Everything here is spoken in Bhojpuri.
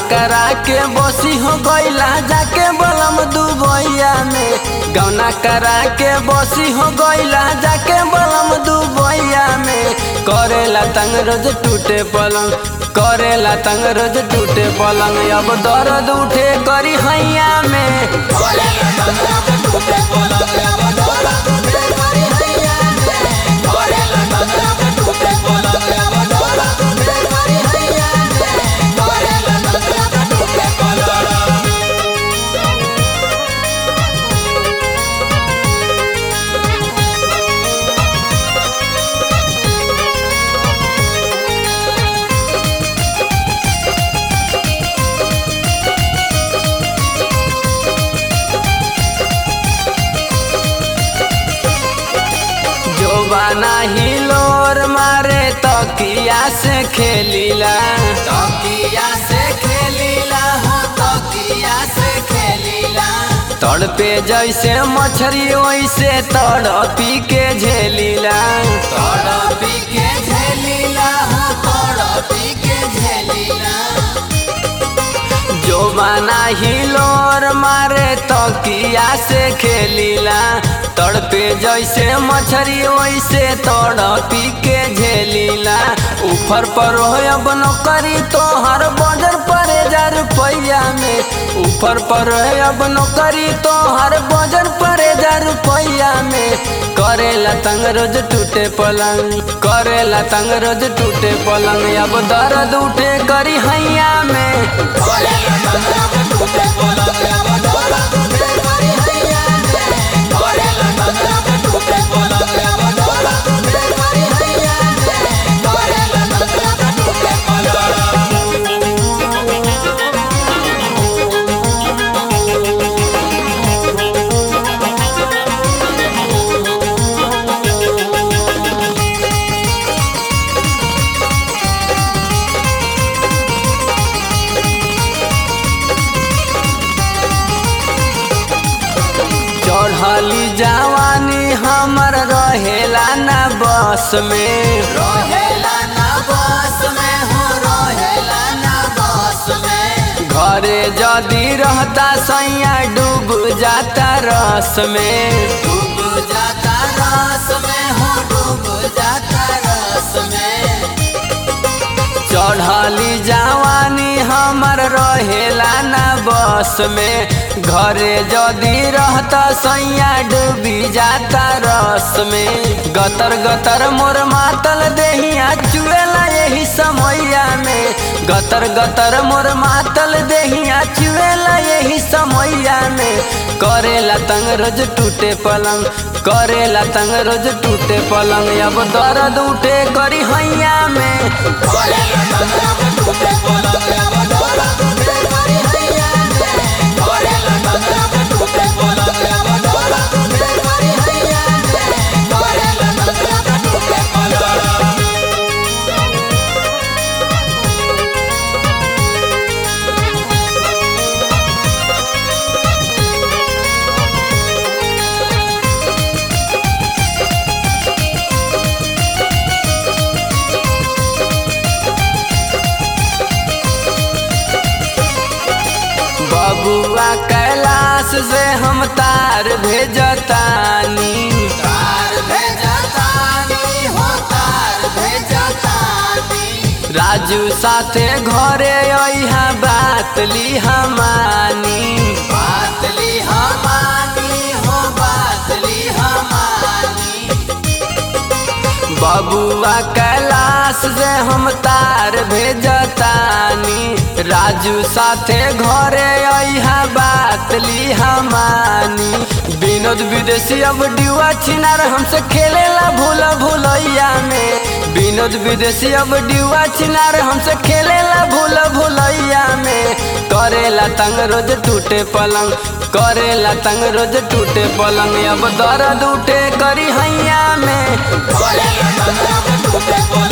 करा के बसी हो गईला जाके बलम दुबैया में गौना करा के बसी हो गईला जाके बलम दुबैया में करेला तंग रोज टूटे पलंग करेला तंग रोज टूटे पलंग अब दर्द उठे करी हैया में जोबाना हिलोर मारे तकिया से खेलीला तकिया से खेलीला हो तकिया से खेलीला तड़पे जैसे मछरी वैसे तड़पी के झेलीला तड़पी के झेलीला हो तड़पी के झेलीला जोबाना हिलोर मारे तकिया से खेलीला तड़पे जैसे मछरी वैसे तड़पी के झेलीला ऊपर पर हो अब नौकरी तो हर बजर परे हजार रुपया में ऊपर पर है अब नौकरी तो हर बजर परे हजार रुपया में करेला तंग रोज टूटे पलंग करेला तंग रोज टूटे पलंग अब दर्द उठे करी हैया में चढ़ली जवानी हमर रहेला ना बस में रहेला ना बस में हो रहेला ना बस में घरे जदी रहता सैया डूब जाता रस में डूब जाता रस में हो डूब जाता रस में चढ़ली जवानी हमर रहेला ना बस में घरे जदी रहता सैया डूबी जाता रस में गतर गतर मोर मातल देहिया चुएला यही समैया में गतर गतर मोर मातल देहिया चुएला यही समैया में करेला तंग रोज टूटे पलंग करेला तंग रोज टूटे पलंग अब दर्द उठे करी हैया में बबुआ कैलाश से हम तार भेजतानी तार भेजतानी हो तार भेजतानी राजू साथे घरे अइहा बात ली हमानी बात ली हमानी हो बात ली हमानी बबुआ कैलाश से हम तार भेजतानी राजू साथे घरे अइहा बात ली हमानी विनोद विदेशी अब डिवा छिनार हमसे खेलेला भूल भूलैया में विनोद विदेशी अब डिवा छिनार हमसे खेलेला भूल भूलैया में करेला तंग रोज टूटे पलंग करेला तंग रोज टूटे पलंग अब दर्द उठे करी हैया में Olha, olha, olha, olha, olha, olha,